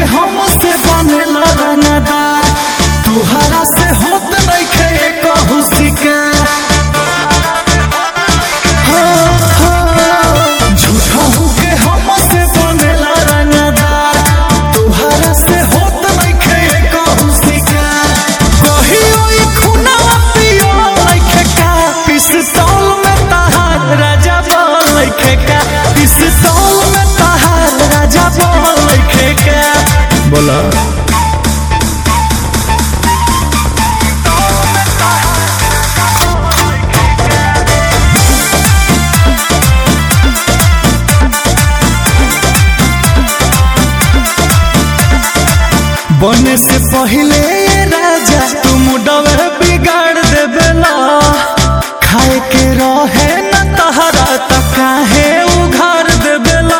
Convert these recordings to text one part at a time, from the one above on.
हमसे बनेला रंगदार तुहरा से होत नइखे कहू शिकार झूठहू के हमसे बनेला रंगदार तुहरा से होत नइखे कहू शिकार कहियो ई खुनावा पियो नइखे का पिस्तौल में तहार राजा बोल नइखे का पिस्तौल में तहार राजा बोल नइखे का बोला बने से पहले ये राजा तुम डबे बिगाड़ देवेला खाए के रहे न तहरा त काहे उघार देवेला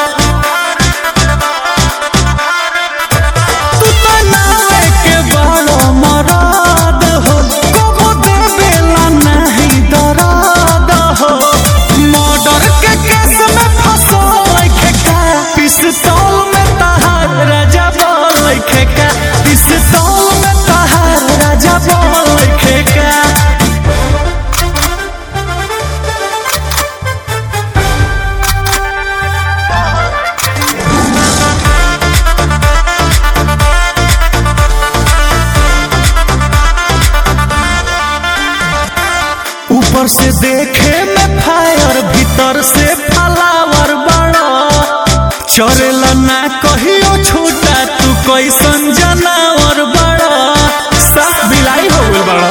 तू त नावे के बड़ो मराद हो कबो देवेला नहीं दराद हो मर्डर के केस में फंसो लइखे का पिस्तौल में तहार राजा बोल लइखे का पिस्तौल में तहार राजा बोल लइखे का ऊपर से देखे में फायर भीतर से फलावर बड़ा चरेला ना कहियो छूटा तू कैसन जनावर बड़ा साफ बिलाई हो गइल बड़ा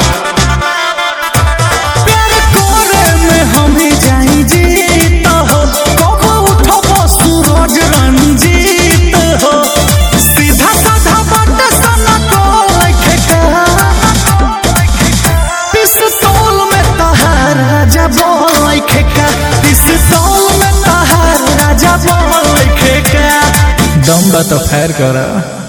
प्यार करे में हमें जाई जीत हो कबो उठबो सूरज रंजीत हो सीधा साधा बात सना को लइखे का पिस्तौल में तहार राजा बोल लइखे का पिस्तौल में तहार राजा बोल लइखे का दम बा तो फायर करा